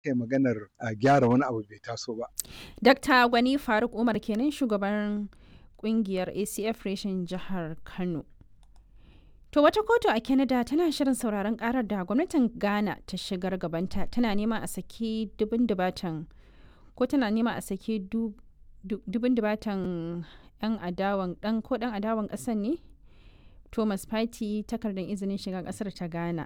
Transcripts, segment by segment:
kai maganar a gyara wani abu bai taso ba. Dr. Gwani Faruk Umar kenan shugaban kungiyar ACF reshen jihar Kano. To wata kotu a Canada tana shirin sauraron karar da gwamnatin Ghana ta shigar gabanta tana nema a saki dubin dubatan ko tana nema a saki dubin dubatan 'yan adawan dan ko dan adawan kasan ne Thomas Party takardar izinin shiga kasar ta Ghana.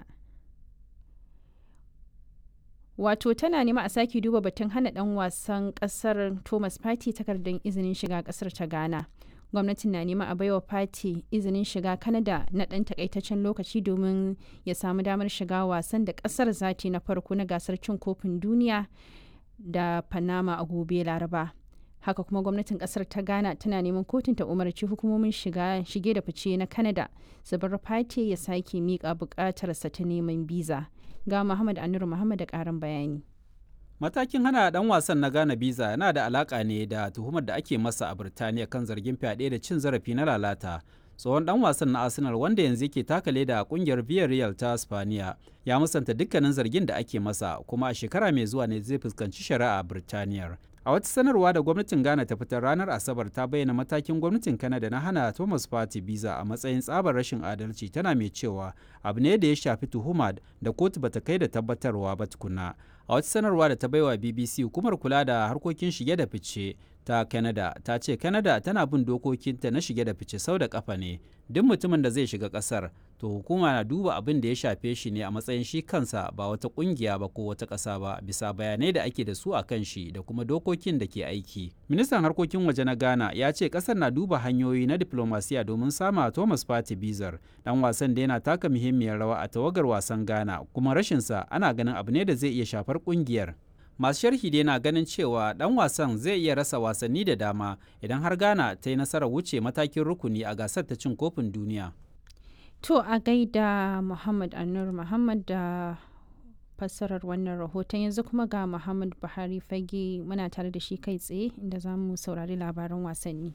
Wato tana nema a sake duba batun hana dan wasan kasar Thomas Party takardar izinin shiga kasar ta Ghana. Gwamnatin na nema a baiwa Party izinin shiga Canada na ɗan takaitaccen lokaci domin ya samu damar shiga wasan da kasar zati na farko na gasar cin kofin duniya da Panama a gobe Laraba. haka kuma gwamnatin kasar ta ghana tana neman kotun ta umarci hukumomin shiga shige da fice na canada su bar fati ya sake miƙa buƙatarsa ta neman biza ga muhammad anur muhammad da ƙarin bayani matakin hana dan wasan na ghana biza yana da alaka ne da tuhumar da ake masa a birtaniya kan zargin fyaɗe da cin zarafi na lalata tsohon dan wasan na arsenal wanda yanzu yake taka leda a kungiyar villarreal ta spaniya ya musanta dukkanin zargin da ake masa kuma a shekara mai zuwa ne zai fuskanci shari'a a birtaniyar a wata sanarwa da gwamnatin ghana ta fitar ranar asabar ta bayyana matakin gwamnatin canada na hana thomas party visa a matsayin tsabar rashin adalci tana mai cewa abu ne da ya shafi tuhuma da kotu bata kai da tabbatarwa ba tukuna a wata sanarwa da ta baiwa bbc hukumar kula da harkokin shige da fice ta canada ta ce canada tana bin dokokinta na shige da fice sau da kafa ne duk mutumin da zai shiga kasar to hukuma na duba abin da ya shafe shi ne a matsayin shi kansa ba wata kungiya ba ko wata ƙasa ba bisa bayanai da ake da su a kan shi da kuma dokokin da ke aiki ministan harkokin waje na ghana ya ce ƙasar na duba hanyoyi na diplomasiya domin sama thomas party bizar dan wasan da yana taka muhimmiyar rawa a tawagar wasan ghana kuma rashinsa ana ganin abu ne da zai iya shafar kungiyar masu sharhi dai na ganin cewa dan wasan zai iya rasa wasanni da dama idan har ghana ta yi nasarar wuce matakin rukuni a gasar ta cin kofin duniya to a gaida muhammad anur muhammad da fassarar wannan rahoton yanzu kuma ga muhammad buhari fage muna tare da shi kai tsaye inda za mu saurari labaran wasanni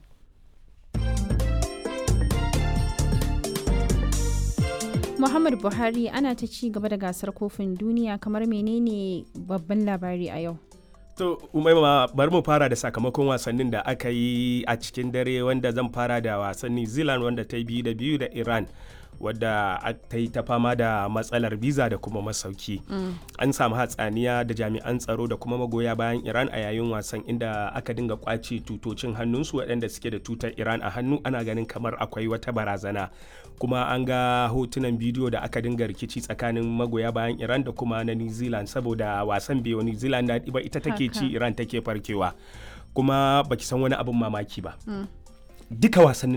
Muhammad Buhari ana ta ci gaba da gasar kofin duniya kamar menene babban labari a yau. To, umaima bari mu fara da sakamakon wasannin da aka yi a cikin dare wanda zan fara da wasan New Zealand wanda ta yi biyu da biyu da Iran. wadda ta yi ta fama da matsalar biza da kuma masauki an samu hatsaniya da jami'an tsaro da kuma magoya bayan iran a yayin wasan inda aka dinga kwace tutocin hannunsu waɗanda suke da tutar iran a hannu ana ganin kamar akwai wata barazana kuma an ga hotunan bidiyo da aka dinga rikici tsakanin magoya bayan iran da kuma na new zealand saboda wasan biyu new zealand na ba ita take ci iran take farkewa kuma baki san wani abin mamaki ba duka wasannin